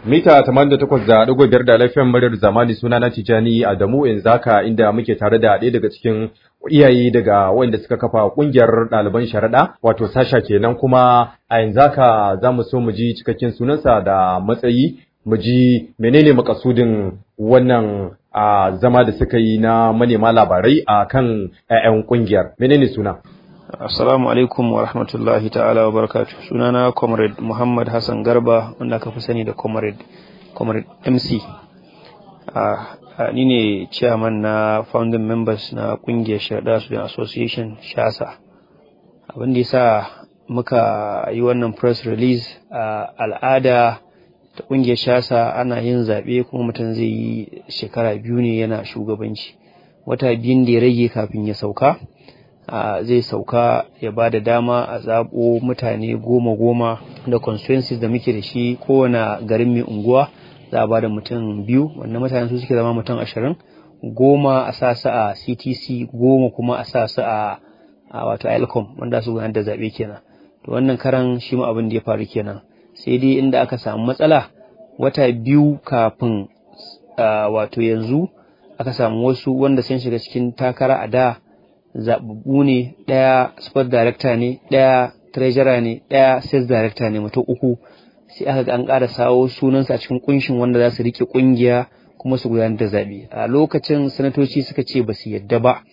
mita 88.5 da lafiyan muryar zamani suna na Tijani Adamu in zaka inda muke tare da ɗaya daga cikin iyaye daga wanda suka kafa kungiyar ɗaliban sharaɗa wato sasha kenan kuma a yanzu haka za mu so mu ji cikakken sunansa da matsayi mu ji menene makasudin wannan a zama da suka yi na manema labarai a kan 'ya'yan kungiyar menene suna Assalamu alaikum wa rahmatullahi ta'ala wa barakatuh. Sunana Comrade Muhammad Hassan Garba wanda aka fi sani da Comrade Comrade MC. Uh, uh, ni ne chairman na founding members na kungiyar Sharda Student Association Shasa. Abin da yasa muka yi wannan press release a uh, al'ada ta kungiyar Shasa ana yin zaɓe kuma mutum zai yi shekara biyu ne yana shugabanci. Wata biyun da ya rage kafin ya sauka. Uh, zai sauka ya ba da dama a zaɓo mutane goma-goma da constituencies da muke da shi kowane garin mai unguwa za a ba da mutum biyu wannan mutane su suke zama mutum ashirin goma a sa su a ctc goma kuma a sa su a, a wato ilcom wanda su gudanar da zaɓe kenan to wannan karan shi ma abin da ya faru kenan sai dai inda aka samu matsala wata biyu kafin uh, wato yanzu aka samu wasu wanda sun shiga cikin takara a da zababbu ne ɗaya sport director ne ɗaya treasurer ne ɗaya sales director ne mutum uku sai aka ga an ƙara sawo sunansa a cikin kunshin wanda za su rike kungiya kuma su gudanar da zaɓe a lokacin sanatoci suka ce ba su yadda ba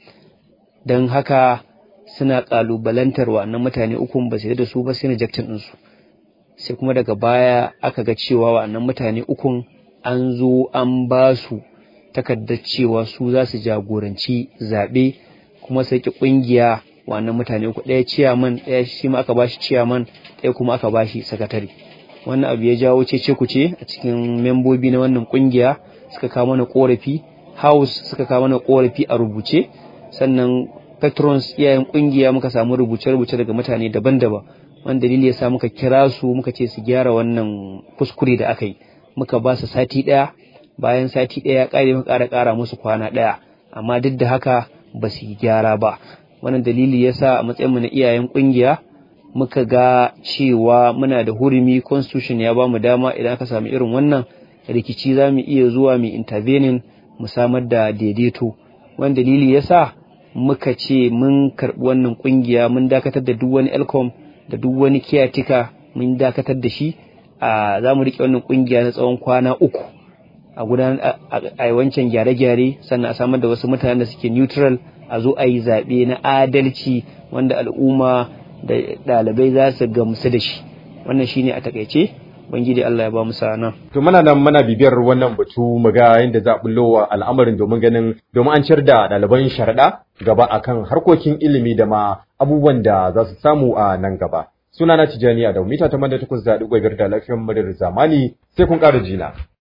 don haka suna ƙalubalantar wa'annan mutane uku ba su yadda da su ba sai rejectin ɗinsu sai kuma daga baya aka ga cewa wa'annan mutane ukun an zo an ba su takardar cewa su za su jagoranci zaɓe kuma sai ki kungiya wannan mutane uku ɗaya ciyaman ɗaya shi ma aka bashi ciyaman ɗaya kuma aka bashi sakatare wannan abu ya jawo cece kuce a cikin membobi na wannan kungiya suka kawo mana korafi house suka kawo mana korafi a rubuce sannan patrons iyayen kungiya muka samu rubuce-rubuce daga mutane daban-daban wanda dalili ya sa muka kira su muka ce su gyara wannan kuskure da aka yi muka ba su sati ɗaya bayan sati ɗaya ƙare muka ƙara ƙara musu kwana ɗaya amma duk da haka ba su yi gyara ba wannan dalili yasa a matsayinmu na iyayen kungiya muka ga cewa muna da hurumi constitution ya ba mu dama idan aka samu irin wannan rikici za mu iya zuwa mu intervening mu samar da daidaito wannan dalili yasa muka ce mun karɓi wannan kungiya mun dakatar da duk wani elcom da duk wani kiyatika mun dakatar da shi a za mu riƙe wannan kungiya na tsawon kwana uku a gudanar a wancan gyare-gyare sannan a samar da wasu mutanen da suke neutral a zo a yi zaɓe na adalci wanda al'umma da ɗalibai za su gamsu da shi wannan shine a takaice bangiji Allah ya ba mu sana to muna nan muna bibiyar wannan batu mu ga yadda za a bullo wa al'amarin domin ganin domin an ciyar da ɗaliban sharaɗa gaba akan harkokin ilimi da ma abubuwan da za su samu a nan gaba sunana Tijjani da mita 88.5 da lafiyar muryar zamani sai kun ƙara jina